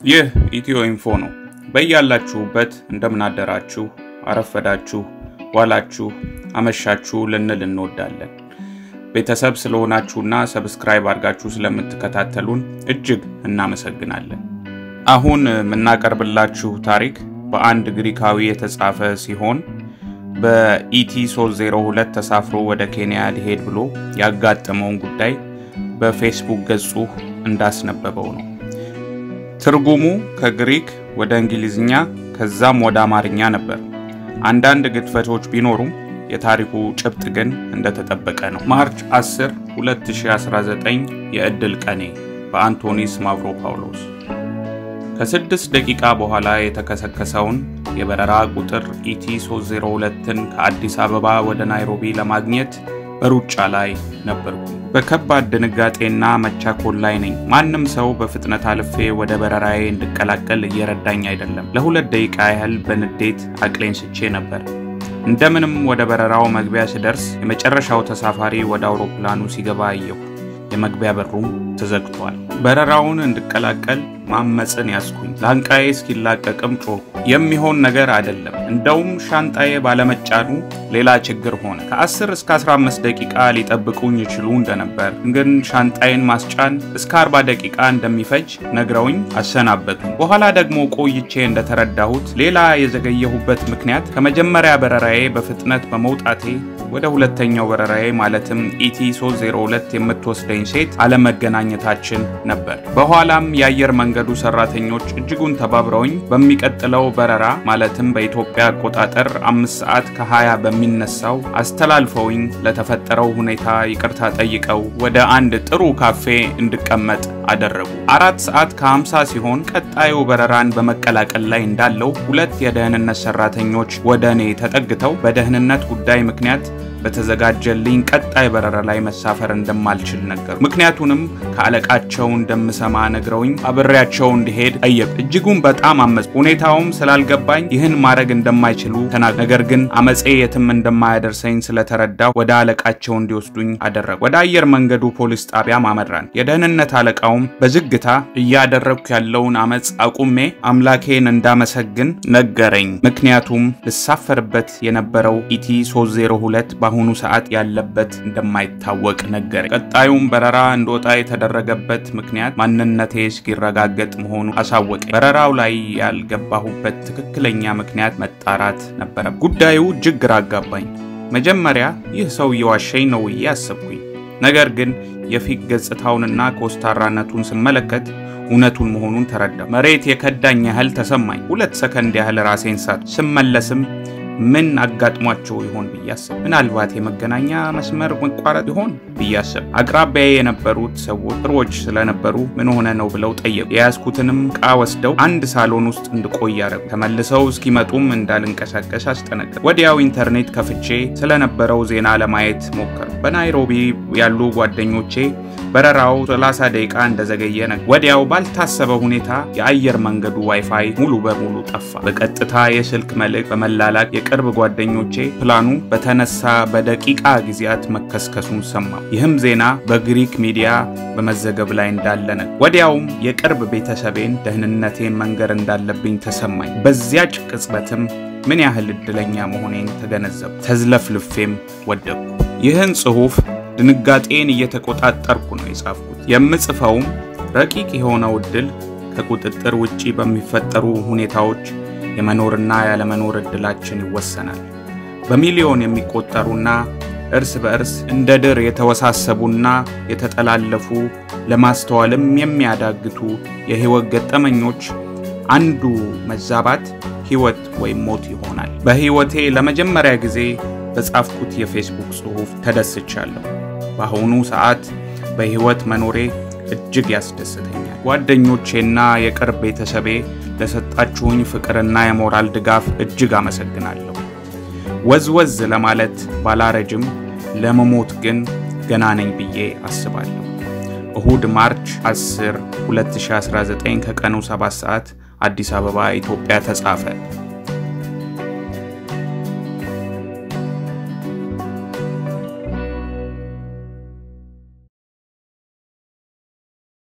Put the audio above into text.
ይህ ኢትዮ ኢንፎ ነው። በያላችሁበት እንደምናደራችሁ፣ አረፈዳችሁ፣ ዋላችሁ፣ አመሻችሁ ልንል እንወዳለን። ቤተሰብ ስለሆናችሁና ሰብስክራይብ አድርጋችሁ ስለምትከታተሉን እጅግ እናመሰግናለን። አሁን የምናቀርብላችሁ ታሪክ በአንድ ግሪካዊ የተጻፈ ሲሆን በኢቲ 302 ተሳፍሮ ወደ ኬንያ ሊሄድ ብሎ ያጋጠመውን ጉዳይ በፌስቡክ ገጹ እንዳስነበበው ነው። ትርጉሙ ከግሪክ ወደ እንግሊዝኛ ከዛም ወደ አማርኛ ነበር። አንዳንድ ግድፈቶች ቢኖሩም የታሪኩ ጭብጥ ግን እንደተጠበቀ ነው። ማርች 10 2019 የዕድል ቀኔ በአንቶኒስ ማቭሮፓውሎስ ከስድስት ደቂቃ በኋላ የተከሰከሰውን የበረራ ቁጥር ኢቲ 302ን ከአዲስ አበባ ወደ ናይሮቢ ለማግኘት በሩጫ ላይ ነበርኩ። በከባድ ድንጋጤና መቻኮል ላይ ነኝ። ማንም ሰው በፍጥነት አልፌ ወደ በረራዬ እንድቀላቀል እየረዳኝ አይደለም። ለሁለት ደቂቃ ያህል በንዴት አቅሌን ስቼ ነበር። እንደምንም ወደ በረራው መግቢያ ስደርስ የመጨረሻው ተሳፋሪ ወደ አውሮፕላኑ ሲገባ አየሁ። የመግቢያ በሩም ተዘግቷል። በረራውን እንድቀላቀል ማመፅን ያዝኩኝ። ላንቃዬ እስኪላቀቅም ጮኩ። የሚሆን ነገር አይደለም። እንደውም ሻንጣዬ ባለመጫኑ ሌላ ችግር ሆነ። ከ10 እስከ 15 ደቂቃ ሊጠብቁኝ ይችሉ እንደነበር ግን ሻንጣዬን ማስጫን እስከ 40 ደቂቃ እንደሚፈጅ ነግረውኝ አሰናበቱ። በኋላ ደግሞ ቆይቼ እንደተረዳሁት ሌላ የዘገየሁበት ምክንያት ከመጀመሪያ በረራዬ በፍጥነት በመውጣቴ ወደ ሁለተኛው በረራዬ ማለትም ኢቲ 302 የምትወስደኝ ሴት አለመገናኘታችን ነበር። በኋላም የአየር መንገዱ ሰራተኞች እጅጉን ተባብረውኝ በሚቀጥለው በረራ ማለትም በኢትዮጵያ አቆጣጠር አምስት ሰዓት ከ20 በሚነሳው አስተላልፈውኝ ለተፈጠረው ሁኔታ ይቅርታ ጠይቀው ወደ አንድ ጥሩ ካፌ እንድቀመጥ አደረጉ። አራት ሰዓት ከ50 ሲሆን ቀጣዩ በረራን በመቀላቀል ላይ እንዳለው ሁለት የደህንነት ሰራተኞች ወደ እኔ ተጠግተው በደህንነት ጉዳይ ምክንያት በተዘጋጀልኝ ቀጣይ በረራ ላይ መሳፈር እንደማልችል ነገሩ። ምክንያቱንም ከአለቃቸው እንደምሰማ ነግረውኝ አብሬያቸው እንዲሄድ ጠየቁ። እጅጉን በጣም አመፅ። ሁኔታውም ስላልገባኝ ይህን ማድረግ እንደማይችሉ ተናገሩ። ነገር ግን አመፄ የትም እንደማያደርሰኝ ስለተረዳው ወደ አለቃቸው እንዲወስዱኝ አደረጉ። ወደ አየር መንገዱ ፖሊስ ጣቢያም አመራን። የደህንነት አለቃውም በዝግታ እያደረግኩ ያለውን አመፅ አቁሜ አምላኬን እንዳመሰግን ነገረኝ። ምክንያቱም ልሳፈርበት የነበረው ኢቲ 302 በአሁኑ ሰዓት ያለበት እንደማይታወቅ ነገረኝ። ቀጣዩም በረራ እንደወጣ የተደረገበት ምክንያት ማንነቴ እስኪረጋገጥ መሆኑ አሳወቀኝ። በረራው ላይ ያልገባሁበት ትክክለኛ ምክንያት መጣራት ነበረ። ጉዳዩ እጅግ ግራ አጋባኝ። መጀመሪያ ይህ ሰው እየዋሸኝ ነው ብዬ አሰብኩኝ። ነገር ግን የፊት ገጽታውንና ኮስታራነቱን ስመለከት እውነቱን መሆኑን ተረዳ። መሬት የከዳኝ ያህል ተሰማኝ። ሁለት ሰከንድ ያህል ራሴን ሳት ስመለስም ምን አጋጥሟቸው ይሆን ብዬ አሰብ። ምናልባት የመገናኛ መስመር መቋረጥ ይሆን ብዬ አሰብ። አቅራቢያ የነበሩት ሰዎች ጥሩዎች ስለነበሩ ምን ሆነ ነው ብለው ጠየቁ። የያዝኩትንም ዕቃ ወስደው አንድ ሳሎን ውስጥ እንድቆይ ያደረጉ። ተመልሰው እስኪመጡም እንዳልንቀሳቀስ አስጠነቀቁ። ወዲያው ኢንተርኔት ከፍቼ ስለነበረው ዜና ለማየት ሞከሩ። በናይሮቢ ያሉ ጓደኞቼ በረራው 30 ደቂቃ እንደዘገየ ነገር ወዲያው ባልታሰበ ሁኔታ የአየር መንገዱ ዋይፋይ ሙሉ በሙሉ ጠፋ። በቀጥታ የስልክ መልእክት በመላላክ የቅርብ ጓደኞቼ ፕላኑ በተነሳ በደቂቃ ጊዜያት መከስከሱን ሰማ። ይህም ዜና በግሪክ ሚዲያ በመዘገብ ላይ እንዳለ ነው። ወዲያውም የቅርብ ቤተሰቤን ደህንነቴን መንገር እንዳለብኝ ተሰማኝ። በዚያች ቅጽበትም ምን ያህል እድለኛ መሆኔን ተገነዘቡ። ተዝለፍልፌም ወደቅኩ። ይህን ጽሑፍ ድንጋጤን እየተቆጣጠርኩ ነው የጻፍኩት። የምጽፈውም ረቂቅ የሆነው እድል ከቁጥጥር ውጪ በሚፈጠሩ ሁኔታዎች የመኖርና ያለመኖር እድላችን ይወሰናል። በሚሊዮን የሚቆጠሩና እርስ በእርስ እንደ ድር የተወሳሰቡና የተጠላለፉ ለማስተዋልም የሚያዳግቱ የህይወት ገጠመኞች አንዱ መዛባት ህይወት ወይም ሞት ይሆናል። በህይወቴ ለመጀመሪያ ጊዜ በጻፍኩት የፌስቡክ ጽሑፍ ተደስቻለሁ። በአሁኑ ሰዓት በህይወት መኖሬ እጅግ ያስደስተኛል። ጓደኞቼና የቅርብ ቤተሰቤ ለሰጣችሁኝ ፍቅርና የሞራል ድጋፍ እጅግ አመሰግናለሁ። ወዝወዝ ለማለት ባላረጅም ለመሞት ግን ገና ነኝ ብዬ አስባለሁ። እሁድ ማርች 10 2019 ከቀኑ 7 ሰዓት አዲስ አበባ ኢትዮጵያ ተጻፈ።